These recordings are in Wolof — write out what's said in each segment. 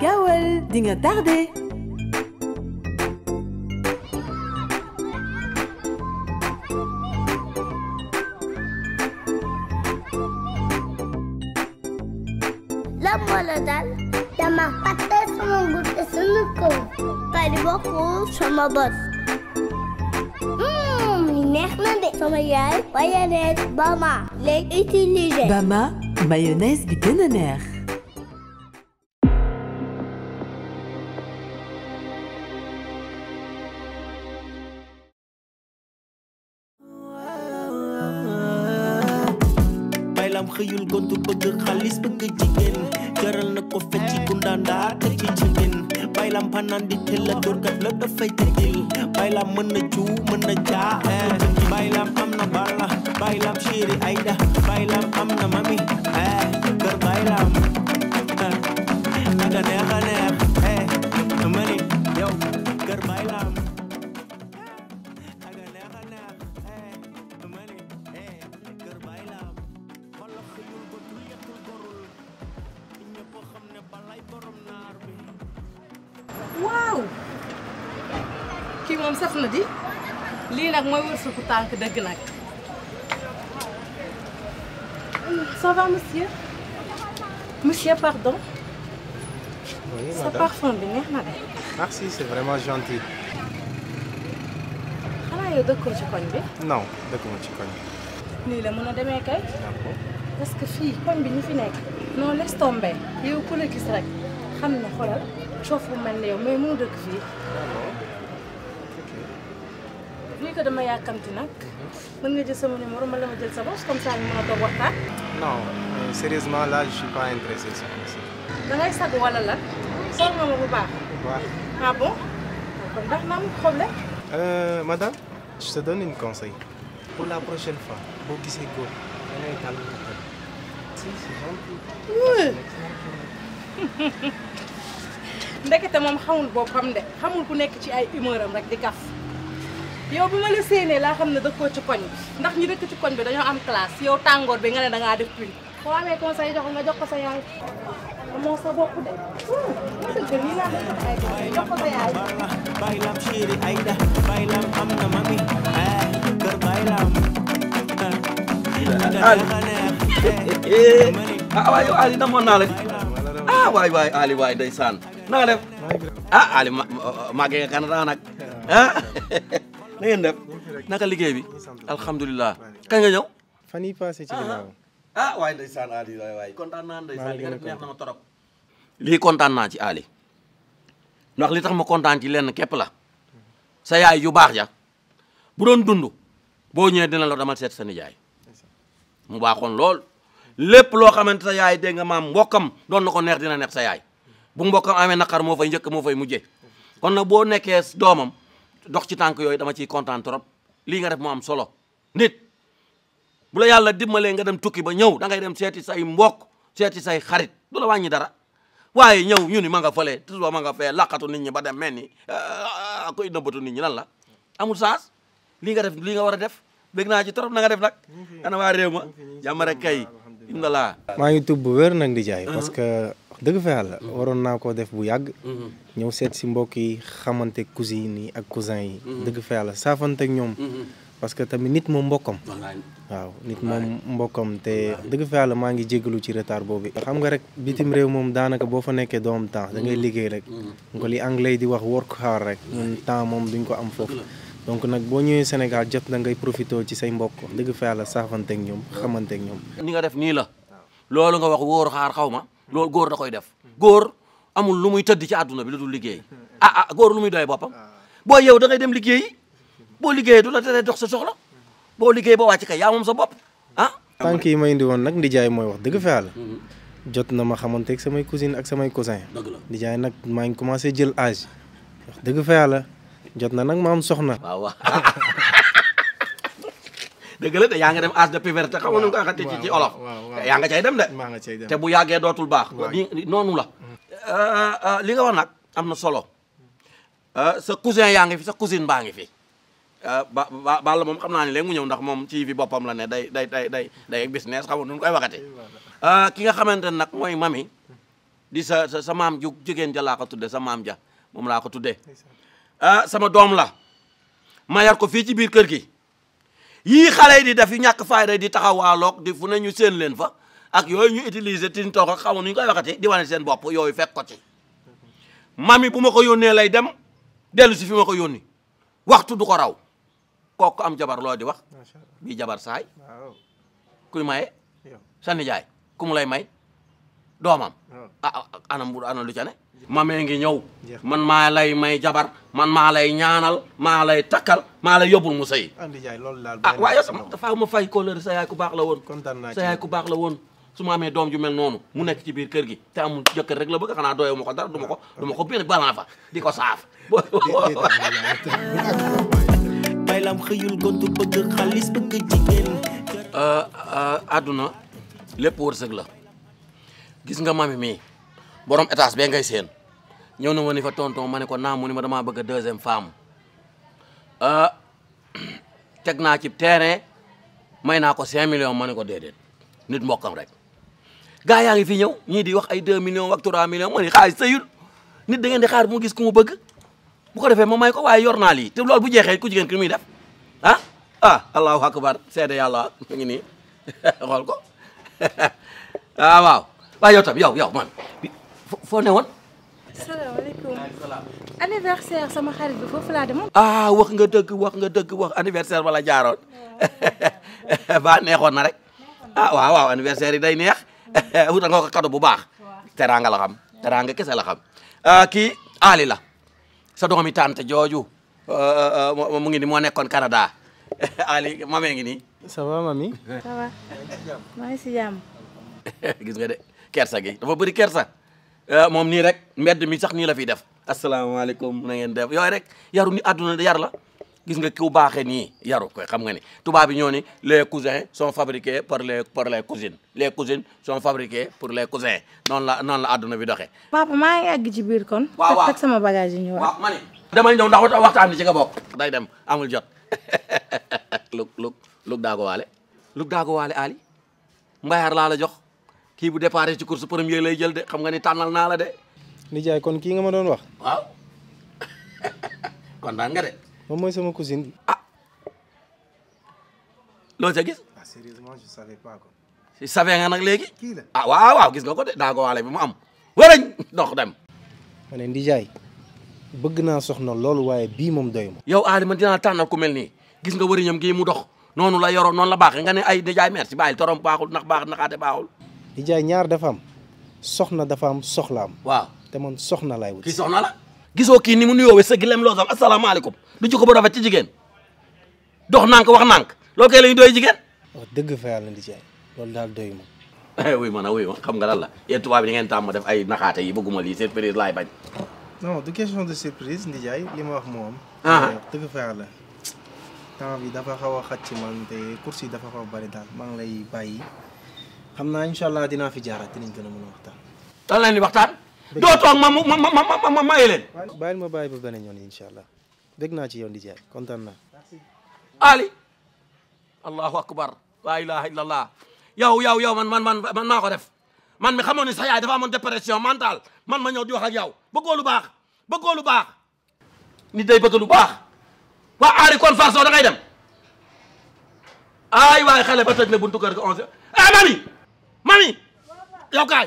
gaawal di nga tardé. lan moo la dal dama fàtte sama guddi sunu kaw pari bokkul sama bos li neex na de sama yaay mayonnaise Bama lay utiliser Bama mayonnaise bi gën a neex. baylam xëyul gontu bëgg xaalis bëgg jigéen jaral na ko fecci gundaandaa te ci jigéen baylam panaan di teel la dóorkat la dafay tëddil baylam mën na cuu mën na jaa eh. baylam am na balla baylam chéri ayda baylam am na mami eh. kër baylam eh. aga neex a neex eh. mani yow kër baylam aga neex a neex eh. mani eh. kër baylam xolo xëyul gotul yetul gorul ñëpp xam ne balay borom naar bi waaw kii moom saf na di lii nag mooy wërsëgu tànk dëgg nag ça va monsieur monsieur pardon Oui, sa madame. parfum bi neex na de Merci, c'est vraiment gentil. xanaa yow dëkkoo ci koñ bi Non, dëkkuma ci koñ. nii la mën a demee kay D'accord. parce que fii koñ bi ñu fi nekk non laisse tomber yow ku la gis rek xam ne xoolal coof bu mel ne yow mais mënu dëkk fii vu que dama yàkkamti nag mën nga jël sama numéro ma la ma jël sa bos comme ça ñu mën a toog waxtaan Non, mais sérieusement, là, je suis pas intéressé, ça. Merci. da ngay sag wala la sol nga ma bu baax Ouais. ah bon kon ndax na am problème Euh, madame, je te donne une conseil. Pour la prochaine fois, boo gisee góor, da ngay tàll ko tàll. Si, c'est gentil. ndekete moom xamul boppam de xamul ku nekk ci ay humeur am rek di kaf yow bi ma la séenee laa xam ne dëkkoo ci koñ bi ndax ñi dëkk ci koñ bi dañoo am classe yow tàngoor bi nga ne da ngaa def pluie boo amee conseil jox nga jox ko sa yaay amoo sa bopp de dëgg nii laa def ay conseil jox ko sa yaay balla baylam chéri ayda baylam am na mami eh. kër baylam eh. aga neex a neex eh. mani ah waay yow Ali namoon naa la ah waay waay Ali waay ndeysaan na nga def ah Ali ma màggee nga Canada nag ah na ngeen def naka liggéey bi alhamdulilah kañ nga ñëw Fan yii passé ci ginnaaw. ah waay ndeysaan Ali waay waay kontaan naa Maa ndeysaan ngi li nga gën a def neex na ma torop lii kontaan naa ci Ali ndax li tax ma kontaan ci lenn képp la sa yaay yu baax ja bu doon dund boo ñëwee dina la demal seet sa nijaay mu baaxoon lool lépp loo xamante sa yaay dégg nga maam mbokkam doon na ko neex dina neex sa yaay bu mbokkam amee naqar moo fay njëkk moo fay mujjee kon nag boo nekkee doomam dox ci tànk yooyu dama ciy kontaan trop lii nga def mu am solo nit bu la yàlla dimbalee nga dem tukki ba ñëw da ngay dem seeti say mbokk seeti say xarit du la wàññi dara waaye ñëw ñu ni ma nga fële toujours ma nga fee laqatu nit ñi ba dem mel ni ah, koy nëbbatu nit ñi lan la amul saas lii nga def lii nga war a def dégg naa ci trop na nga def nag ana waa réew ma jàmm rek kay imdalaa maa ngi tub bu wér nag di jaay parce que wax dëgg fa yàlla waroon naa koo def bu yàgg ñëw seet si mbokk yi xamante cousine yi ak cousin yi dëgg fa yàlla saafante ak ñoom parce que tamit nit moom mbokkam waaw nit moom mbokkam te dëgg fa yàlla maa ngi jégalu ci retard boobu xam nga rek bitim réew moom daanaka boo fa nekkee doo am temps da ngay liggéey rek nga li anglais di wax work hard rek ñun temps moom duñ ko am foofu donc nag boo ñëwee Sénégal jot na ngay profité ci say mbokk dëgg fa yàlla saafante ak ñoom xamante ak ñoom ni nga def nii la loolu nga wax wóor xaar xaw ma loolu góor da koy def góor amul lu muy tëdd ci àdduna bi lu dul liggéey ah ah góor lu muy doy boppam boo yow da ngay dem liggéeyi boo liggéeyee du la tere dox sa soxla boo liggéey ba wàcc kay yaa moom sa bopp ah tànk yi ma indi woon nag ndijaay mooy wax dëgg fa yàlla jot na ma xamante ak samay cousine ak samay cousin dëgg la ndijaay nag maa ngi commencé jël âge wax dëgg fa yàlla jot na nag ma am soxna waaw waaw dëgg la de yaa nga dem âge de puberté xam nga nu nga koy waxati ci ci olof yaa nga cay dem de maa nga cay dem te bu yàggee dootul baax Waaw. ni noonu la li nga wax nag am na solo Euh, sa cousin yaa ngi fi sa cousine baa ngi fi Euh, ba ba Balla moom xam naa ne léegi mu ñëw ndax moom ci fi boppam la ne day day day day day business xam nga nu ñu koy waxati Euh, ki nga xamante ne nag mooy mami di sa sa sa maam ju jigéen ja laa ko tudde sa maam ja moom laa ko tuddee ah sama doom la ma yar ko fii ci biir kër gi yii xale yi di def yu ñàkk fayda di taxawaaloog di fu ne ñu seen leen fa ak yooyu ñu utiliser tin toog ak xamu nu ñu koy waxati di wane seen bopp yooyu fekk ko ci mami bu ma ko yónnee lay dem dellu si fi ma ko yónni waxtu du ko raw kooku am jabar loo di wax macha allah bii jabar saay waaw kuy maye yow sa nijaay ku mu lay may doomam waaw ah ah, anam bu ana lu ca ne mamee ngi ñëw Jeex. man maa lay may jabar man maa lay ñaanal maa lay takkal maa lay yóbbul mu sëy andi jaay loolu daal. ah benn waaye sama sama dafa ma fay kóllëre sa yaay ku baax la woon kontaan naa ci sa yaay ku baax la woon su ma amee doom ju mel noonu mu nekk ci biir kër gi te amul jëkkër rek la bëgg xanaa doyoo ma ko dara du ma ko du ma ko biir balan fa di ko saaf baylam xëyul gontu bëgg xaalis bëgg jigéen àdduna lépp wërsëg la gis nga mami mii borom étage bee ngay seen ñëw na ma ni fa tonton ma ne ko naa mu ni ma damaa bëgg a deuxième femme ah teg naa ci terrain may naa ko 5 millions ma ne ko déedéet nit mbokkam rek gaa yaa ngi fi ñëw ñii di wax ay 2 millions ak 3 millions ma ni xaalis sëyul nit da ngeen di xaar bu mu gis ku mu bëgg bu ko defee ma may ko waaye yor naa lii te loolu bu jeexee ku jigéen ki muy def ah ah allahu akbar seede yàlla mu ngi nii xool ko ah waaw waaye yow tam yow yow man fo- foo ne woon salaamaaleykum anniversaire sama xarit bi foofu laa demoon. ah wax nga dëgg wax nga dëgg wax anniversaire wala jaaroon ba neexoon na rek ah waaw waaw anniversaire yi day neex wutal nga ko cadeau bu baax teraanga la xam teraanga kese la xam ah kii Ali la sa doomi tante jooju euh, euh, mu ngi ni moo nekkoon Canada Ali mamee ngi nii ça va mami. ça va maa ngi si jàmm. gis nga de kersa gi dafa bëri kersa ah, moom nii rek mbedd mi sax nii la fiy def asalaamaaleykum na ngeen def yooyu rek yaru ni àdduna yar la gis nga ku baaxee nii yaru koy xam nga ni tubaab bi ñoo ni les cousins sont fabriqués par les par les cousines les cousines sont fabriquées pour les cousins noonu la noonu la àdduna bi doxee papa maa ngi àgg ci biir kon. Waaw, waaw. teg sama bagage yi ñëwaat. waaw ma ni damay ñëw ndax waxtaan bi ci nga bokk day dem amul jot lug lug lug daago waale lug daago waale Ali mbayaar laa la jox kii bu départ ci course premier lay jël de xam nga ni tànnal naa la de nijaay kon kii nga ma doon wax. waaw kontaan nga de moom mooy sama cousine. loo ca gis ah sérieusement je savais pas ko. si savee nga nag léegi kii la. ah waaw waaw gis nga ko de daago waale bi mu am warañ dox dem ma ne nijaay bëgg naa soxna loolu waaye bii moom doy ma. yow Ali man dinaa tànnal ku mel nii gis nga wëriñam gii mu dox noonu la yoroon noonu la baaxee nga ne ay nijaay merci bàyyil torom baaxul ndax baax naxaate baaxul nijaay ñaar dafa am soxna dafa am soxlaam waaw te man soxna laay wut. kii soxna la gisoo kii ni mu nuyoowee sa gilem loo sam asalaamaaleykum du jikko bu rafet ci jigéen dox nànk wax nànk loolu kay la ñu doy jigéen wax dëgg fa yàlla nijaay loolu daal doy ma. wuy ma na wuy ma xam nga lan la yéen tubaab yi di ngeen tàmm def ay naxaate yi bëgguma lii surprise laay bañ non du question de surprise nijaay li ma wax moom. Ah. wax dëgg fa yàlla temps bi dafa xaw a xat ci man te course yi dafa xaw a bari daal maa ngi lay bàyyi xam naa incha allah dinaa fi jaaraat dinañ gën a mën a waxtaan. lan leen di waxtaan doo toog ma ma ma ma ma ma maye leen bàyyil ma bàyyi ba beneen yoon incha allah dégg naa ci yow nijaay kontaan naa. Ali allahu akbar la ilaha illallah yow yow yow man man man man maa ko def man mi xamoon ni sa yaay dafa amoon dépression mentale man ma ñëw di wax ak yow bëggoo lu baax bëggoo lu baax nit day bëgg lu baax waa aari kon farso da ngay dem ay waay xale ba tëj na buntu kër ga onze ah mami mami yow kaay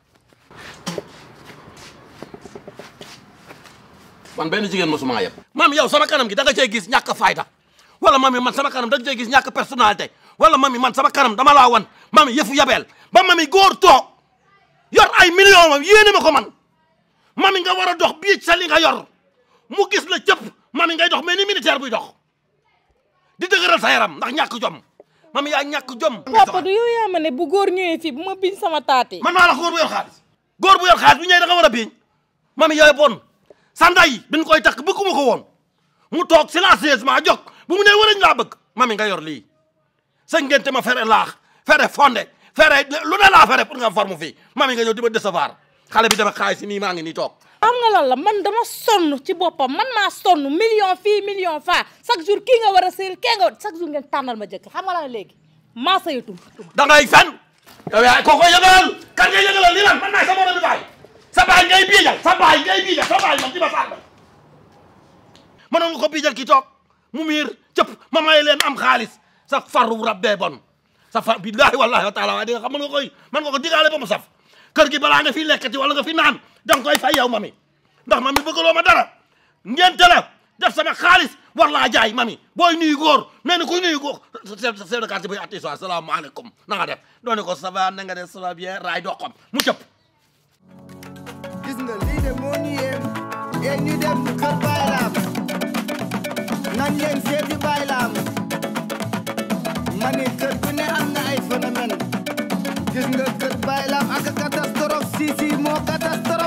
man benn jigéen mosuma yeb mami yow sama kanam gi da nga cee gis ñàkk fayda wala mami man sama kanam da nga cee gis ñàkk personnalité wala mami man sama kanam dama laa wan mami yëfu yabeel ba mami góor toog yor ay million mam yéene ma ko man mami nga war a dox bii sa li nga yor mu gis la cëpp mami ngay dox mais ni militaire buy dox di dëgëral sa yaram ndax ñàkk jom mami yaa ñàkk jom papa du yow yaa ma ne bu góor ñëwee fii bu ma biñ sama taati. man maa la góor bu yor xaalis góor bu yor xaalis bu ñëwee da nga war a biiñ mami yooyu bon sa nday biñ koy takk bëgguma ko woon mu toog silencieusement jóg bu mu nee warañ laa bëgg mami nga yor lii sa ngente ma fere laax fere fonde fere lu ne laa fere pour nga forme fii mami nga ñëw di ma décevoir xale bi dama xaalis si nii maa ngi nii toog xam nga lan la man dama sonn ci boppam man maa sonn million fii million faa chaque jour kii nga war a sëyal kee nga chaque jour ngeen tànnal ma jëkk xam nga lan léegi maa sëyatul da ngay fen yow yaay koo koy yëgalal kan ngay yëgalal lii lan man maay sa morom bi baay sa baay ngay biijal sa baay ngay biijal sa baay man di ma sàll mënoon nga ko biijal ki toog mu miir cëpp ma may leen am xaalis sa faru rabbee bon sa far billaahi wallaahi wa taala waaye di nga xam mën nga koy mën nga ko digaale ba mu saf kër gi balaa nga fi lekkati wala nga fi naan danga koy fay yow mami ndax mami bëggaloo ma dara ngente la def sama xaalis war laa jaay mami booy nuyu góor mel ni kuy nuyu góor chef chef de quartier bi attention asalaamaaleykum na nga def doone ko ça va na nga def ça va bien raay doxam mu cëpp gis nga lii de moo ñu yéem yéen ñu dem kër Baye Lam nañ leen seeti Baye Lam ma ne kër bu ne am na ay phénomène gis nga kër Baye Lam ak catastrophe si si moo catastrophe